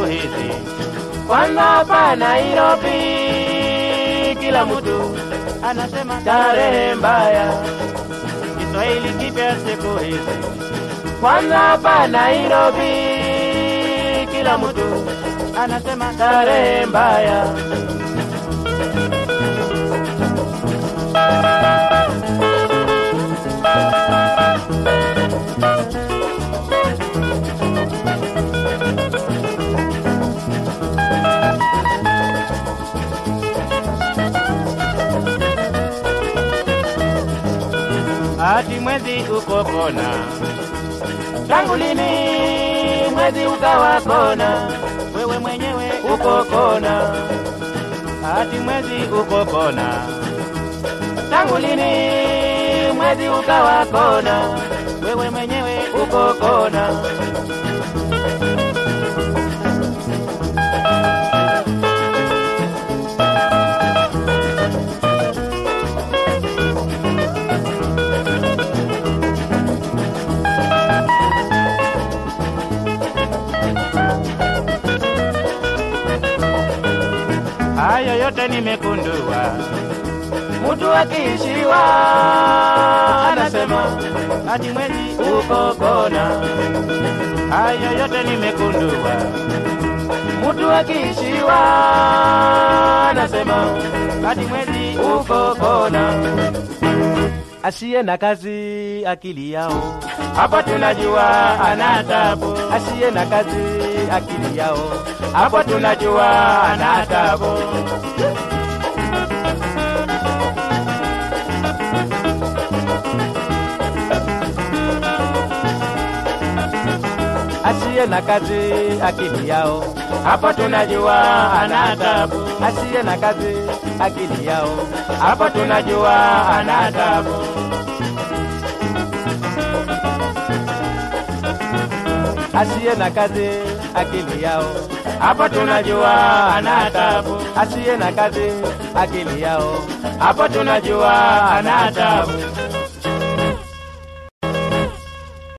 hizi. Kwanza hapa Nairobi, kila mtu anasema tarehe mbaya, Kiswahili kipya siku hizi. Kwanza hapa Nairobi, kila mtu anasema tarehe mbaya. Ati mwezi uko kona, tangu lini mwezi ukawa kona? wewe mwenyewe uko kona, ati mwezi uko kona. Tangu lini mwezi ukawa kona? wewe mwenyewe Uko kona. Hayo yote nimekundua, mtu akiishiwa anasema ati mwezi uko kona. Hayo yote nimekundua, mtu akiishiwa anasema ati mwezi uko kona. asiye na kazi akili yao Hapo tunajua ana tabu, asiye na kazi akili yao hapo tunajua ana tabu. asiye na kazi akili yao Hapo tunajua ana tabu, asiye na kazi akili yao hapo tunajua ana tabu. asiye na kazi akili yao Hapo tunajua ana tabu, asiye na kazi akili yao hapo tunajua ana tabu.